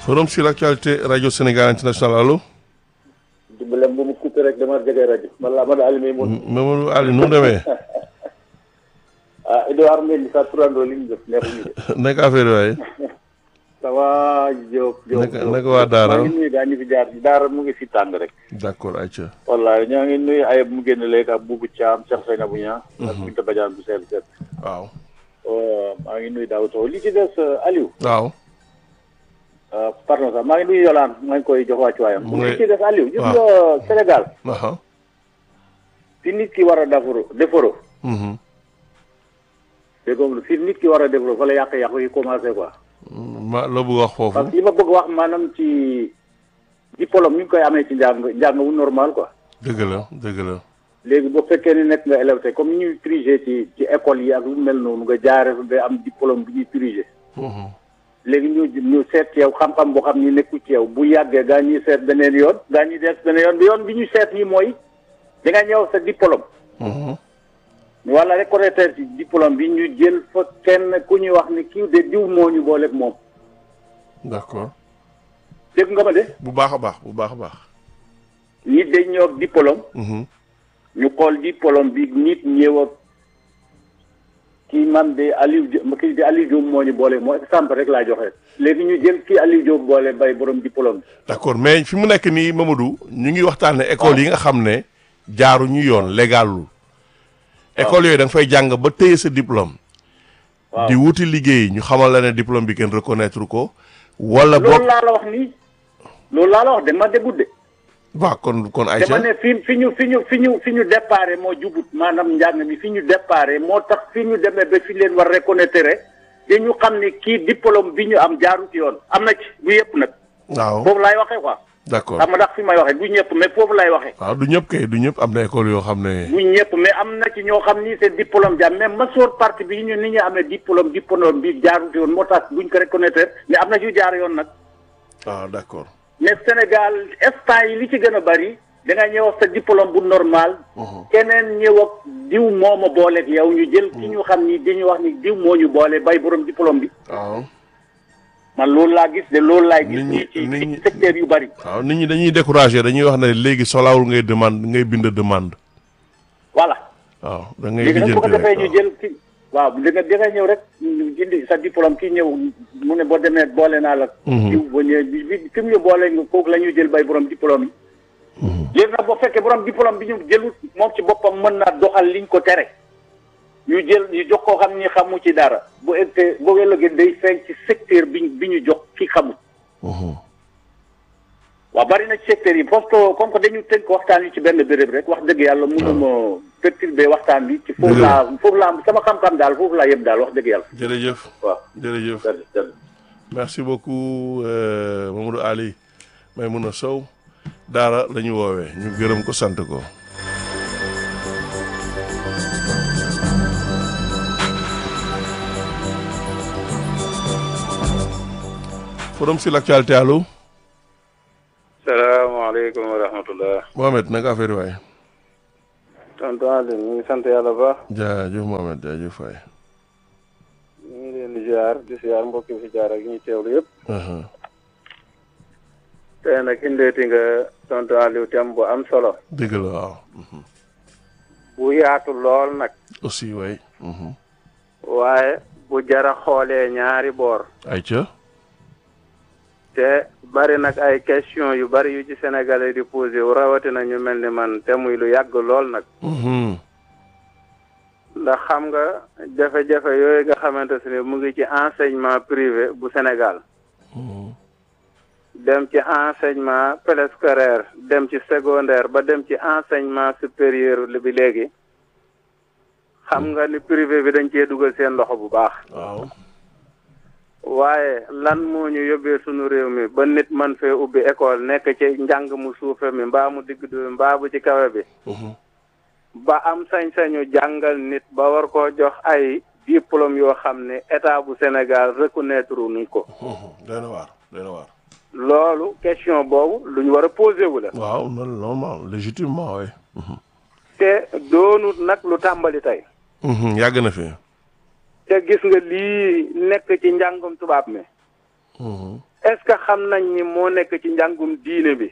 forum sur l'actualité radio Sénégal international allo. dimbale bu mu coupé rek dama jege rajo man la man Aliou Mamadou. Mamadou Ali nu mu demee. ah Edouard Mendy sa turandoo li ñu def neexuñu de. naka affaire waaye. ça va Diop. Diop naka naka waa Daara maa ngi nuyu gaa ñu fi jaar Daara mu ngi si tàng rek. d'accord ayca. wallaay ñoo ngi nuyu ayib mu génn léegi ak Boubou Thiam Cheikh Seynabou Niang. ak Binta Badiane bu seet seet. waaw. maa ngi nuyu Daouda Sow li ci des Aliou. waaw. pardon sax maa ngi nuyu Yolande maa ngi koy jox wàccuwaayam. mu ngi li ci des Aliou. gis waaw. nga Sénégal. aha fi nit ki war a defaru defaru. mhm dégg nga fi nit ki war a defaru fa la yàq-yàq yi commencé quoi. ma loo bëgg wax parce foofu. que li ma bëgg wax maanaam ci diplôme mi ngi koy amee ci njàng njàng wu normal quoi. dëgg la dëgg la. léegi bu fekkee ni nekk nga élève te comme ni ñuy triger ci ci école yi ak lu mel noonu nga jaaree fa ba am diplôme bi ñuy triger. mhm léegi ñu ñu seet ci yow xam-xam boo xam ni nekku ci yow bu yàggee gaa ñuy seet beneen yoon gaa ñuy des beneen yoon bi yoon bi ñu seet nii mooy da nga ñëw sa diplôme. mhm wala reconnaître ci diplôme bi ñu jël fa kenn ku ñuy wax ni kii de diw moo ñu booleeg moom d'accord. dégg nga ma de bu baax a baax bu baax a baax. nit dañ ñëw ak diplôme mhm ñu xool diplôme bi nit ñëw ak kii man de Aliou Diop kii de Aliou Diop moo ñu boole moo exemple rek laa joxe léegi ñu jël kii Aliou Diop boole bay borom diplôme d'accord mais fi mu nekk nii Mamadou ñu ngi waxtaane école yi nga xam ne jaaruñu yoon légalul école yooyu da nga fay jàng ba téye sa diplôme. waaw di wuti liggéey ñu xamal la ne diplôme bi kenn reconnaître ko. wala loolu boog laa la wax nii loolu laa la wax dama déggut de waaw kon kon dama Aïcha ne fi fi ñu fi ñu fi ñu fi ñu déparé moo jubut maanaam njàng mi fi ñu déparé moo tax fi ñu demee ba fi leen war reconnaître te ñu xam ne kii diplôme bi ñu am jaaru ci yoon am na ci bu yëpp nag waaw foofu laay waxee quoi d'accord xam nga ndax fi may waxee du ñëpp mais foofu laay waxee waaw du ñëpp kay du ñëpp am na école yoo xam ne. du ñëpp mais am na ci ñoo xam ni seen diplôme jaar mais masoor partie bi ñu ni ñu amee diplôme diplôme bi jaaru ci yoon moo tax buñ ko reconnaître mais am na ci jaar yoon nag waaw d'accord. mais Sénégal instant yi li ci gën a bari da nga ñëw ak sa diplôme bu normal. keneen ñëw ak diw moo ma booleeg yow ñu jël ki ñu xam ni dañuy wax ni diw moo ñu boole bay borom diplôme bi. waaw man loolu laa gis de loolu laay gis. Nit ñi- nii ci nit ñi- ci secteur yu bari. waaw nit ñi dañuy décourager dañuy wax ne léegi solawul ngay demande ngay bind demande. voilà waaw da ngay léegi nag bu ko lijjanti defee rek ñu jël ki waaw da nga da nga ñëw rek indi sa diplôme ki ñëw mu ne boo demee boole naa la. Mhm. diw ba ñëwee bi bi ki mu ñu boole nga kooku la ñuy jël bay borom diplôme yi. léegi nag boo fekkee borom diplôme bi ñu jëlut moom ci boppam mën naa doxal liñ ko tere ñu jël ñu jox koo xam ni xamu ci dara bu ëggee boo ëllëgee day feeñ ci secteur bi ñu bi ñu jox ki xamul. Mhm. waaw bari na ci secteur yi parce que comme que dañu tënk waxtaan wi ci benn béréb rek wax dëgg yàlla mënuma perturber waxtaan bi ci foofu Dëgg la. laa foofu laa sama xam-xam daal foofu laa yem daal wax dëgg yàlla jërëjëf waaw jërëjëf jërëjëf jërëjëf. merci beaucoup euh, Mamadou Ali Maimouna Sow daara la ñu woowee ñu gërëm ko sant ko. forum sur l'actualité allo salaamaaleykum wa rahmatullah Mohamed naka affaire waay tonton Alioune ñu ngi sant yàlla bu baax jaajëf Mohamed jaajëf waay. ñu ngi leen di ziar di ziar mbokk yi fi jaar ak ñuy teewlu yëpp Aha. tey nag indeeti nga tonton Aliou thème bu am solo dëgg la waaw. Mhm. bu yaatu lool nag aussi waay. Mhm. waaye bu jara xoolee ñaari boor Aïcha. te bari nag ay question yu bari yu ci sénégalais di posé wu rawatina ñu mel ni man te muy lu yàgg lool nag Mhm. ndax xam nga jafe-jafe yooyu nga xamante ne mu ngi ci enseignement privé bu Sénégal Mhm. dem ci enseignement préscolaire dem ci secondaire ba dem ci enseignement supérieur li bi léegi xam nga ni privé bi dañ cee dugal seen loxo bu baax waaw. waaye lan moo ñu yóbbee sunu réew mi ba nit man fee ubbi école nekk ci njàng mu suufe mi mbaa mu digg dóomi mbaa bu ci kawe bi Mhm. ba am sañ-sañu jàngal nit ba war koo jox ay diplôme yoo xam ne état bu Sénégal reconnaître nuñ ko Mhm. doy na waar doy na waar. loolu question boobu lu ñu war a posé wu la waaw non normal légitimement oui. te doonut nag lu tàmbali tey Mhm. yàgg na fi. te gis nga lii nekk ci njàngum tubaab mi Mhm. est-ce que xam nañ ni moo nekk ci njàngum diine bi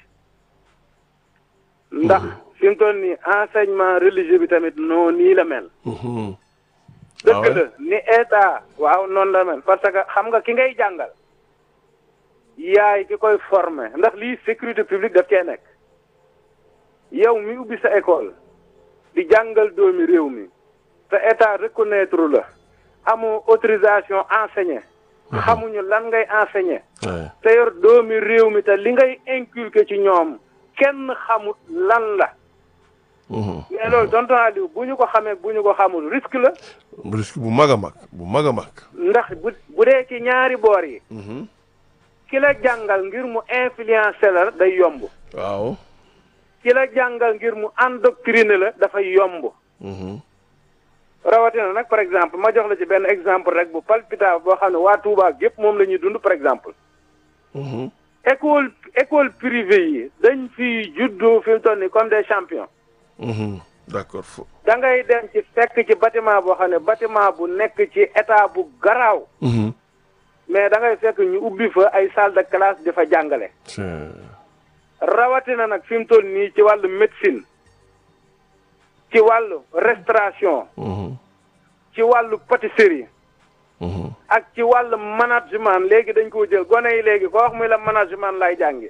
ndax fi mu toll nii enseignement religieux bi tamit noo nii la mel Mhm. dëgg Ah ouais? la ni état waaw noonu la mel parce que xam nga ki ngay jàngal yaay ki koy former ndax lii sécurité publique daf cee nekk yow mi ubbi sa école di jàngal doomi réew mi te état reconnaître la amoo autorisation enseigner xamuñu lan ngay enseigner Ouais. te yor doomi réew mi te li ngay inculquer ci ñoom kenn xamut lan la Mhm. mais loolu tonton Aliou bu ñu ko xamee bu ñu ko xamul risque la risque bu mag a mag bu mag a mag. ndax bu bu dee ci ñaari boor yi Mhm. ki la jàngal ngir mu influencer la day yomb waaw. ki la jàngal ngir mu endoctriner la dafay yomb Mhm. rawatina nag par exemple ma jox la ci benn exemple rek bu palpitable boo xam ne waa Touba gépp moom la ñuy dund par exemple Mhm. école école privée yi dañ fi juddoo fi mu toll nii comme des champions Mhm. d'accord fo. da ngay dem ci fekk ci bâtiment boo xam ne bâtiment bu nekk ci état bu garaaw Mhm. mais da ngay fekk ñu ubbi fa ay salle de classe di fa jàngale c'est rawatina nag fi mu toll nii ci wàllu médecine ci wàllu restauration Mhm. ci wàllu pâtisserie Mhm. ak ci wàllu management léegi dañ koo jël gone yi léegi ko wax muy la management lay jàngi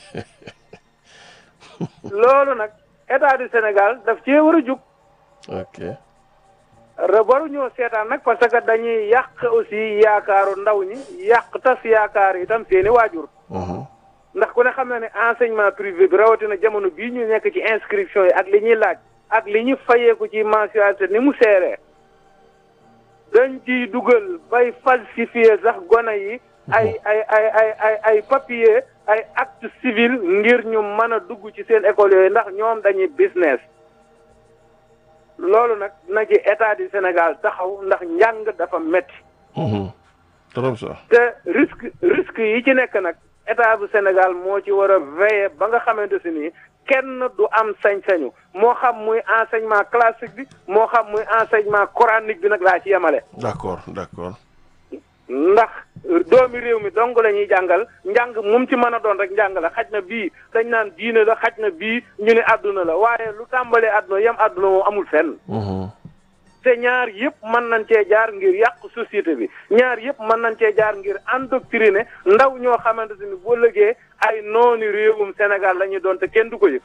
loolu nag état du Sénégal daf cee war a jug ok. re waruñoo seetaan nag parce que dañuy yàq aussi yaakaaru ndaw ñi yàq tas yaakaar itam seeni waajur Mhm. ndax ku ne xam na ne enseignement privé bi rawatina jamono bii ñu nekk ci inscription yi ak li ñuy laaj ak li ñu fayeeku ci mensualité ni mu seeree dañ ciy dugal bay falsifier sax gone yi ay ay ay ay ay ay papier ay acte civil ngir ñu mën a dugg ci seen école yooyu ndax ñoom dañuy business loolu nag na ci état du Sénégal taxaw ndax njàng dafa metti Mhm. trop ça. te risque risque yi ci nekk nag état bu Sénégal moo ci war a veiller ba nga xamante si nii kenn du am sañ-sañu moo xam muy enseignement classique bi moo xam muy enseignement coranique bi nag laa ci yemale d'accord d'accord. ndax doomi réew mi dong la ñuy jàngal njàng mum ci mën a doon rek njàng la xaj na bii dañ naan diine la xaj na bii ñu ne àdduna la waaye lu tàmbalee àdduna yem àdduna moom amul fenn Mhm. te ñaar yëpp mën nañ cee jaar ngir yàq société bi ñaar yëpp mën nañ cee jaar ngir endoctriner ndaw ñoo xamante ni boo lëgee ay nooni réewum Sénégal la ñuy doon te kenn du ko yëg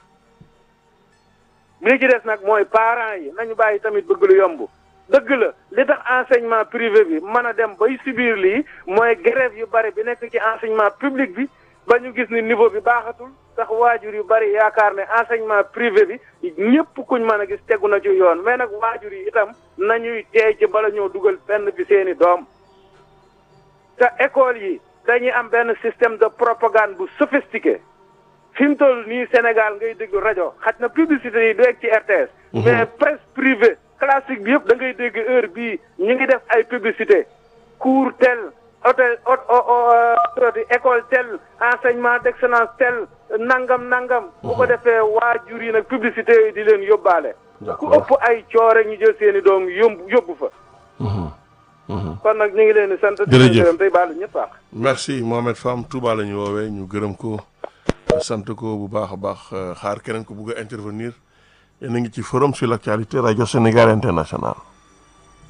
li ci des nag mooy parents yi nañu bàyyi tamit bëgg lu yomb dëgg la li tax enseignement privé bi mën a dem bay subir lii mooy grève yu bari bi nekk ci enseignement public bi ba ñu gis ni niveau bi baaxatul tax waajur yu bari yaakaar ne enseignement privé bi ñëpp kuñ mën a gis tegu na ci yoon mais nag waajur yi itam nañuy teey ci bala ñoo dugal fenn bi seeni doom te école yi dañuy am benn système de propagande bu sophistiqué fi mu toll nii Sénégal ngay déglu rajo xaj na publicité yi du egg ci RTS. mais presse privée classique bi yëpp da ngay dégg heure bii ñu ngi def ay publicité cours tel hôtel hôtel école tel enseignement d'excellence tel nangam nangam. bu ko defee waajur yi nag publicité yooyu di leen yóbbaale. ku D'accord. ëpp ay coore ñu jël seeni doom yóbbu yóbbu fa. Mhm. Mhm. kon nag ñu ngi leen di sant. di Jërëjëf. leen gërëm tey baalu ñëpp àq. merci Mohamed Fam Touba la ñu woowee ñu gërëm ko sant ko bu baax a baax xaar keneen ko bugg a intervenir yéen a ngi ci forum sur l'actualité rajo Sénégal international